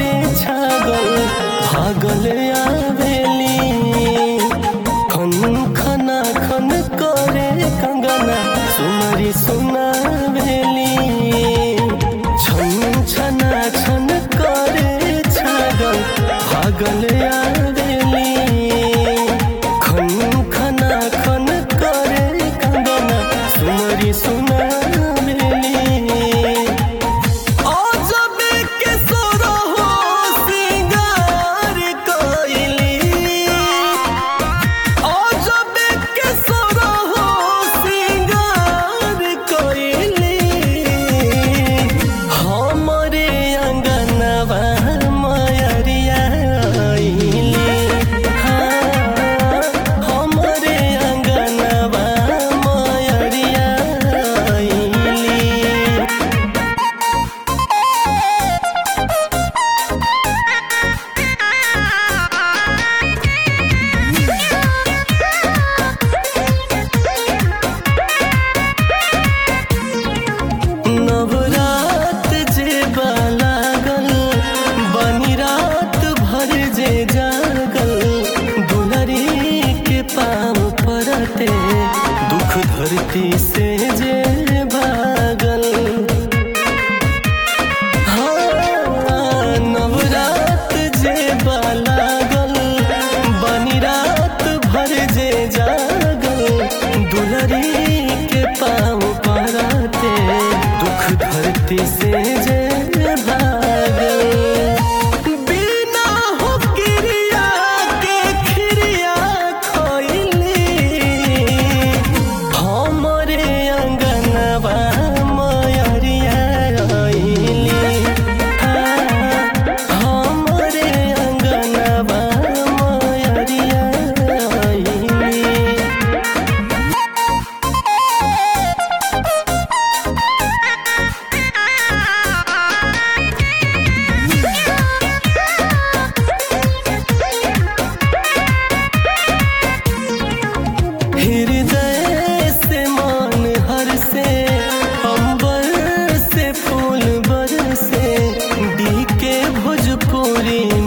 करे छागल भागल आवेली खन खना खन करे कंगना सुमरी सुनावेली छन छना छन करे छागल भागल आवेली खन खना खन करे कंगना सुमरी सुनावेली अजबे के सोरहो सिंगार कइली अजबे के सोरहो सिंगार कइली हमरे अंगनवा मयरिया आइली हाँ, हमरे अंगनवा मयरिया आइली नवरात जे लागल बनी रात भर जे जागल दुलरी के पाँव परते दुख धरती से जे भागल हाँ, नवरात जे लागल बनी रात भर जे जागल दुलरी के पाँव पराते दुख धरती से जे भागल बिना हो क्रिया के खिरिया खोइली हमरे अंगनवा मयरिया आइली हाँ, हमरे अंगनवा मयरिया आइली हृदय से मान हर से अंबर से फूल बर से डी के भोजपुरी